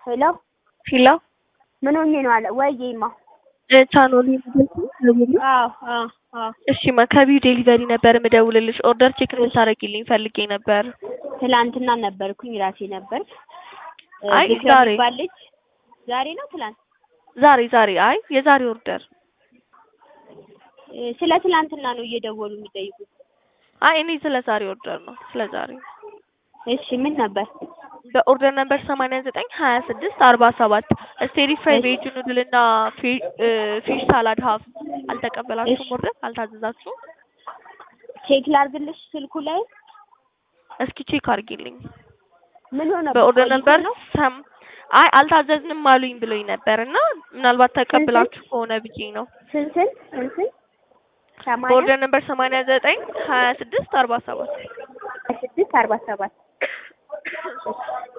ሄሎ ፊላ ምን ሆኜ ነው አለ ወይዬማ ቻኖሊ ምደውል አዎ አዎ አዎ እሺ ማ ከቢው ዴሊቨሪ ነበር ምደውልልሽ ኦርደር ቼክ እንድታረጊልኝ ፈልጌ ነበር። ትላንትና ነበርኩኝ ራሴ ነበር አይ ዝክረ ዛሬ የሚባል ልጅ ዛሬ ነው ትላንት ዛሬ ዛሬ አይ የዛሬ ኦርደር እ፣ ስለ ትላንትና ነው እየደወሉ የሚጠይቁት አይ እኔ ስለ ዛሬ ኦርደር ነው ስለ ዛሬ እሺ ምን ነበር በኦርደር ነበር ሰማንያ ዘጠኝ ሀያ ስድስት አርባ ሰባት ስቴሪ ፍራይ እሺ። ቬጅ ኑድል እና ፊ- እ፣ ፊሽ ሳላድ ሀፍ አልተቀበላችሁም እሺ። ኦርደር አልታዘዛችሁም ቼክ ላርግልሽ ስልኩ ላይ እስኪ ቼክ አድርጊልኝ ምን ሆነ በኦርደር ቆይቶ ነበር ነው ሰም አይ አልታዘዝንም አሉኝ ብሎኝ ነበር እና ምናልባት ተቀብላችሁ ከሆነ ብዬ ነው ስንት ስንት ስንት ስንት ሰማንያ በኦርደር ነበር ሰማንያ ዘጠኝ ሀያ ስድስት አርባ ሰባት ስድስት አርባ ሰባት